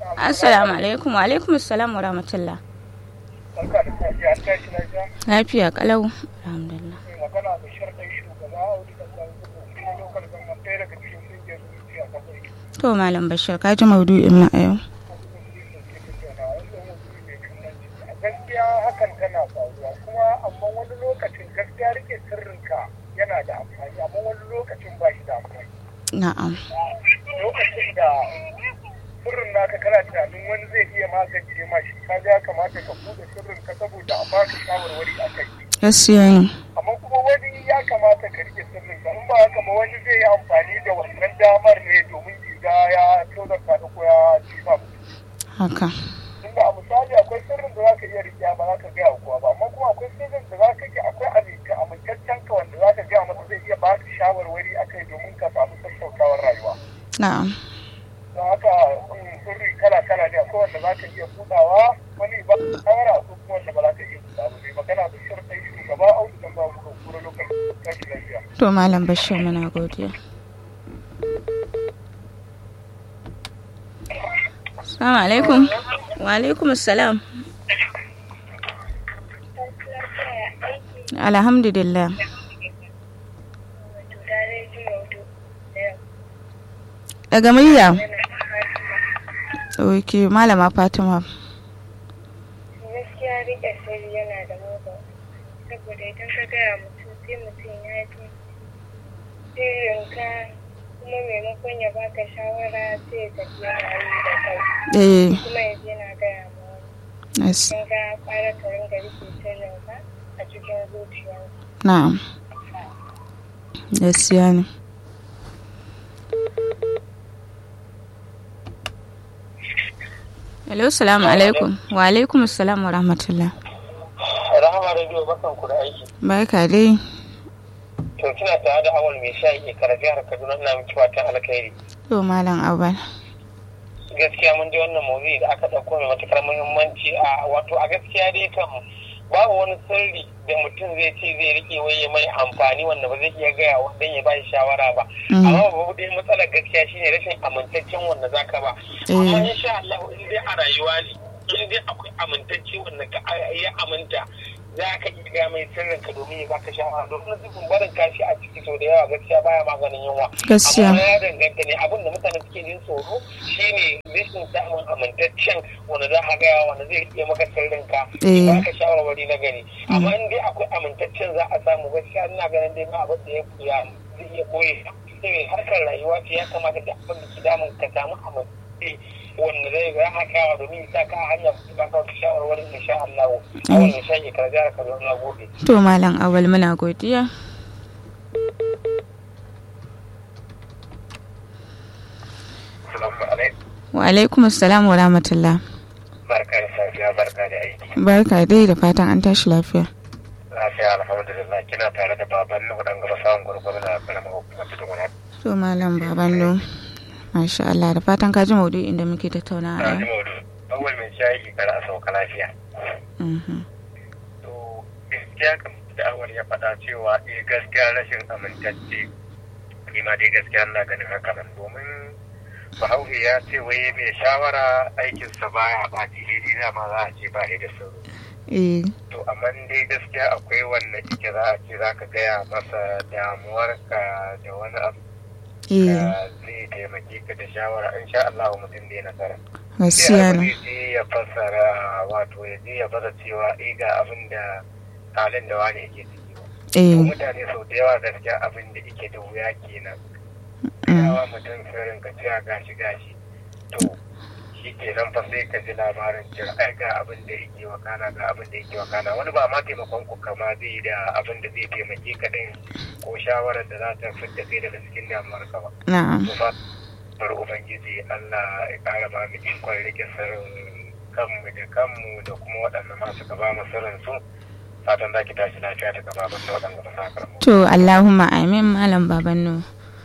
Assalamu alaikum wa alaikum assalam wa rahmatullah. Barka da safiya, an tashi lafiya. Lafiya kalau. Alhamdulillah. Mai magana da sharɗin shugaba a wani ƙasa kuma lokal government ɗaya daga cikin ƙungiyar zuciya a ƙasar To Malam Bashir ka ji maudu'in mu a yau. a gaskiya hakan tana faruwa kuma amma wani lokacin gaskiya rike sirrinka yana da amfani amma wani lokacin ba shi da amfani Na'am. lokacin da sirrin naka kana tunanin wani zai iya magance ma shi ka ya kamata ka buɗe sirrin ka saboda a baka shawarwari a kai Gaskiya ne. amma kuma wani ya kamata ka rike sirrin ka in ba haka ba wani zai yi amfani da wannan damar ne domin ya ya tozarta da ko ya ci ba Haka. tunda a misali akwai sirrin da zaka iya riƙe ba zaka gaya wa kowa ba amma kuma akwai sirrin da zaka ke akwai aminta amintaccen ka wanda zaka gaya masa zai iya baka shawarwari akai domin ka samu sassautawar rayuwa Na'am. don haka mm, sirri kala kala ne akwai wanda zaka iya buɗawa wani ba shawara akwai kuma wanda ba za ka iya buɗa ba mai magana da shirɗai shugaba audu dan ba mu kura lokacin tashi lafiya To Malam Bashir muna godiya. Assalamu alaikum. Wa alaikum assalam. Alhamdulillah. Daga murya. Ok, Malama Fatima. gaskiya rike sirri yana da mugun saboda idan ka gaya mutum sai mutum ya ji sirrinka kuma maimakon ya baka shawara sai ya tafi yana yi da kai Eh, kuma ya je na gaya ma wani yes. kin ga fara ka ringa rike sirrinka a cikin zuciya Na'am. Gaskiya ne. Hello, salamu alaikum. Wa alaikum assalam wa rahmatullah. rahama radio barkan ku da aiki Barka dai. to kina tare da awal mai shayi ke kara jihar kaduna ina miki fatan alkhairi To Malam Abel. gaskiya mun ji wannan maudu'i da aka ɗauko mai matukar muhimmanci a wato a gaskiya dai kan babu wani sirri da mutum zai ce zai rike wai ya mai amfani wanda ba zai iya gaya wa dan ya bashi shawara ba Mm. amma babu dai matsalar gaskiya shine rashin amintaccen wanda zaka ba amma Eh. insha Allah in dai a rayuwa ne in dai akwai amintacce wanda ka ya aminta za ka iya gaya mai sirrin ka domin ya baka shawara domin zubin barin kashi a ciki sau da yawa gaskiya baya maganin yunwa Gaskiya. amma ya danganta ne abin da mutane suke jin tsoro shine rashin samun amintaccen wanda za ka gaya wanda zai rike maka sirrin ka Eh. ya baka shawarwari na gari amma in dai akwai amintaccen za a samu gaskiya ina ganin dai ba abin da ya ya zai iya koyi sai harkar rayuwa ce ya kamata da abin da ke damun ka samu amintacce wanda zai ga haka domin sa ka hanya ba ka wata shawarwarin insha Allah a wannan shayi ka jara ka zo na gobe To Malam Abel muna godiya. assalamu alaikum Wa alaikum assalam wa rahmatullah. barka da safiya barka da aiki Barka dai da fatan an tashi lafiya. lafiya alhamdulillah kina tare da baban nuhu dan gaba samun gurgurda da karamar hukumar tudun wani To Malam Babando. Masha Allah da fatan ka ji maudu'in da muke tattauna a na ji yau. maudu awal mai shayi kar a sauka lafiya Mhm. to gaskiya kamar da awal ya faɗa cewa eh gaskiya rashin amintacce ni ma dai gaskiya ina ganin haka nan domin bahaushe ya ce wai mai shawara aikinsa baya ɓaci daidai dama za a ce ba da sauro Eh, to amma dai gaskiya akwai wanda ike za a ce za ka gaya masa damuwarka da wani abu eh, da zai taimake ka da shawara in sha Allah mutum zai nasara. gaskiya Sai ne. zai je ya fassara wato ya je ya baza cewa eh ga abin da halin da wani yake ciki ba. To Eh, mutane sau da yawa gaskiya abin da yake da wuya kenan. mm, Yawa mutum sirrin ka cewa gashi gashi. To shi kenan fa sai ka ji labarin cewa ai ga abin da yake wakana ga abin da yake wakana wani ba ma taimakon ku kama zai yi da abin da zai taimake ka din ko shawarar da za ta fidda kai daga cikin damuwar ka ba. na'am. kuma bar ubangiji Allah ya kara ba mu ikon rike sirrin kanmu da kanmu da kuma waɗanda masu ka ba mu sirrin su fatan za ki tashi lafiya daga baban da waɗanda ba sa karmu. To Allahumma amin Malam Babando.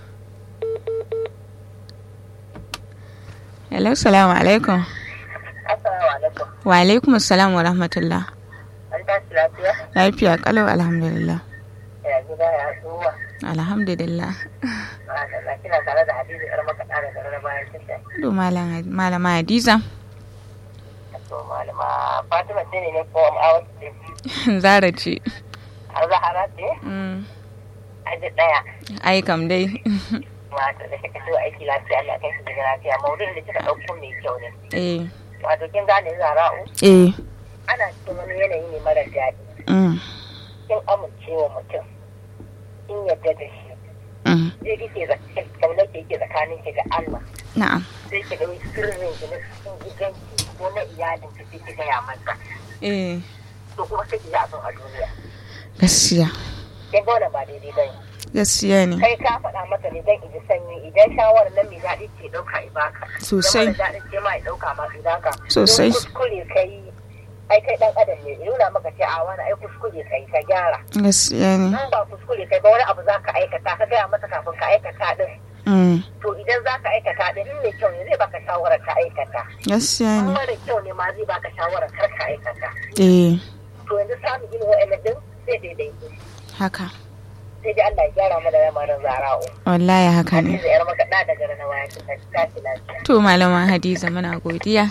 Hello, salamu alaikum. assalamu alaikum Wa alaikum assalam wa rahmatullah. an tashi lafiya Lafiya kalau alhamdulillah. ya gida ya zuwa Alhamdulillah. ba da kina tare da Hadiza yar makaɗa da garin bayan tasha. To malam malama Hadiza. To malama Fatima ce ne ne ko Amawat ce? Zara ce. A Zahara ce? Mm. Aji ɗaya. Ai kam dai. Wato da kika so aiki lafiya Allah kai su daga lafiya maudu'in da kika ɗauko mai kyau ne. Eh. Wato kin gane Zara'u Eh. ana cikin wani yanayi ne mara daɗi. Mm. Kin amincewa mutum. Kin yadda da shi. Mm. Sai kike zaka kaunar da yake tsakanin ki da Allah. Na'am. Sai ki ɗauki sirrin ki na cikin gidanki ko na iyalin ki sai ki gaya masa. Eh. To kuma sai ki yi abin a duniya. Gaskiya. Kin ga wannan ba daidai ba ne. Gaskiya ne. kai ka faɗa masa ne don iji sanyi idan shawarar nan mai daɗi ce ɗauka i baka Sosai. Idan mara daɗi ce ma i ɗauka ma i baka Sosai. Don kuskure kai ai kai ɗan adam ne ya nuna maka ce a wani ai kuskure kai ka gyara Gaskiya ne. in ba kuskure kai ba wani abu za ka aikata ka gaya masa kafin ka aikata din Mm. to idan za ka aikata din in mai kyau ne zai baka shawarar ka aikata Gaskiya in ne. mara kyau ne ma zai baka shawarar kar ka aikata Eh. to yanzu samun irin wa'annan din sai daidai Haka. sai dai Allah ya gyara mana lamarin zara'u Wallahi haka ne. Hadiza yar makaɗa daga rana waya ta tashi lafiya To malama Hadiza muna godiya.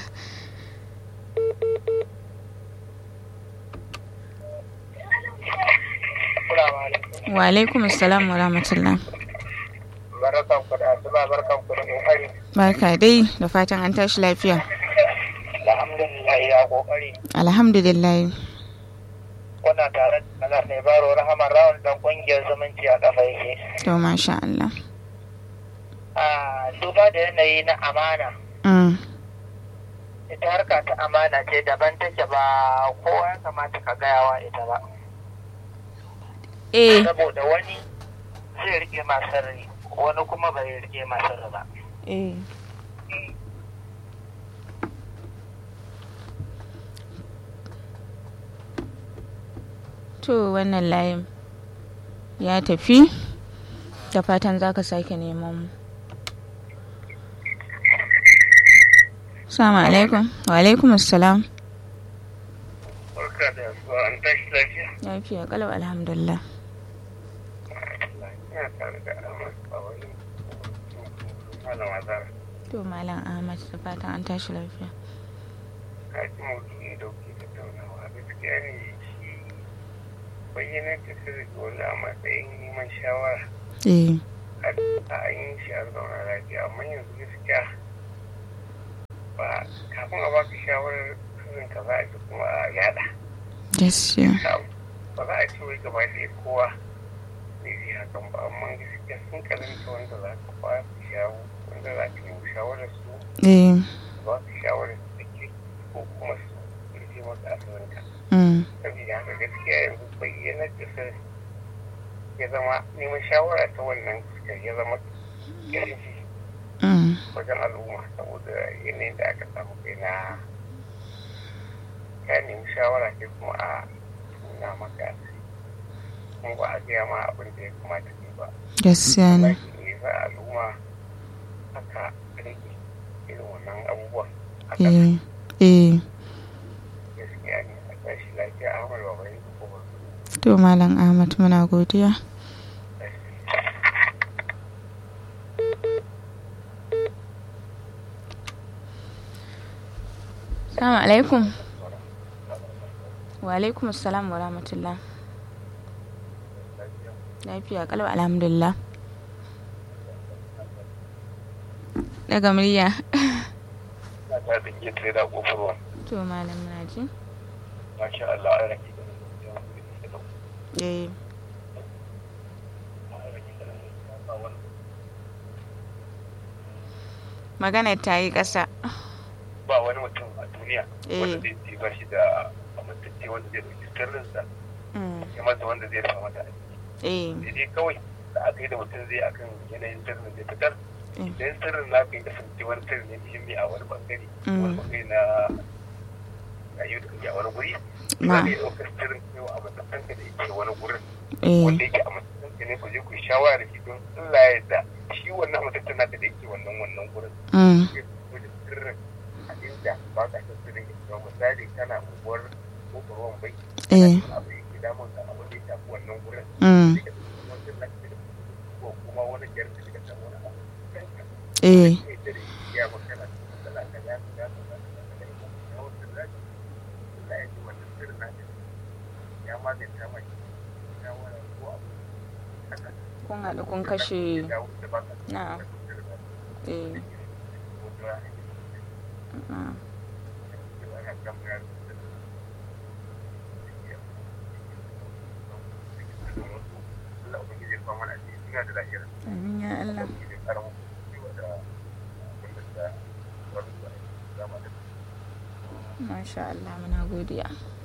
Assalamu alaikum. Wa alaikum assalam wa rahmatullah. Barkan ku da asuba barkan ku da kokari. Barka dai da fatan an tashi lafiya. Alhamdulillah ya kokari. Alhamdulillah. Kuna tare da Allah mai baro rahama rawun dan kungiyar zumunci a kafa yake. To masha Allah. A duba da yanayi na amana. Mm. Ita harka ta amana ce daban take ba kowa ya kamata ka gayawa ita ba. Eh. Saboda wani zai rike masu rai wani kuma bai rike masu rai ba. Eh. To wannan layin ya tafi da fatan za ka sake neman mu. Assalamu alaikum. Wa alaikum assalam. Barka da asuba an tashi lafiya. Lafiya kalau alhamdulillah. Ina tare da Ahmad Bawai. Malama Zara. To Malam Ahmad da fatan an tashi lafiya. ka ji maudu'i da kuke tattaunawa gaskiya ne shi bayyana da sirri wani a matsayin neman shawara Eh. a an yi shi a zauna lafiya amma yanzu gaskiya ba kafin a baka shawarar sirrin ka za a ji kuma a yada Gaskiya. ba za a ce wai gaba ɗaya kowa ne zai hakan ba amma gaskiya sun karanta wanda za ka ba su shawo wanda za ka nemi shawarar su Eh. ba su shawarar su da ke ko kuma su rufe maka asirinka Mm. saboda haka gaskiya yanzu bayyana da sai ya zama neman shawara ta wannan fuskar ya zama ƙarfi Mm. wajen al'umma saboda yanayin da aka samu kai na ka nemi shawara ke kuma a nuna maka kuma ba a gaya ma abin da ya kamata ne ba Gaskiya ne. Lakin ne za al'umma aka rage irin wannan abubuwan haka Eh. Eh. gaskiya ne a tashi lafiya ahmad babarin ko ba To Malam Ahmad muna godiya. Assalamu alaikum. Wa alaikum assalam wa rahmatullah. Lafiya kalau alhamdulillah. Daga murya. na ta da ke tare da ƙofar To Malam muna ji. masha Allah an rage da Eh. Magana ta yi ƙasa. ba wani mutum a duniya Eh. wanda zai ci ba shi da amintacce wanda zai ɗauki sirrinsa Mm. ya masa wanda zai rufa mata Eh. sai dai kawai da aka yi da mutum zai akan yanayin sirrin zai fitar Mm. idan sirrin na ka yi kasance wani sirri ne muhimmi a wani bangare Mm. wani bangare na rayuwar da kake a wani guri Ma. za ka yi ɗaukar sirrin yau a matsakanka da yake wani gurin Eh. wanda yake a matsakanka ne ku je ku yi shawara da shi don Allah ya yarda shi wannan mutum naka da yake wannan wannan gurin Mm. ya fito da sirrin a inda ba ka san sirrin ya fito misali kana unguwar kofar ruwan bai Eh. abu yake damun ka abu da ya shafi wannan gurin Mm. sai ka ɗauki wannan sirrin ka da ko kuma wani da kyar da shiga samu wani abu eh sai dare ya magana matsala ka ya ka ya ka ya ya wata zaki Allah ya ji wannan sirrin na da ya maganta mai ya wani ko abu haka kun haɗu kun kashe ya wuce ba ka na'am eh na'am amin ya Allah masha Allah muna godiya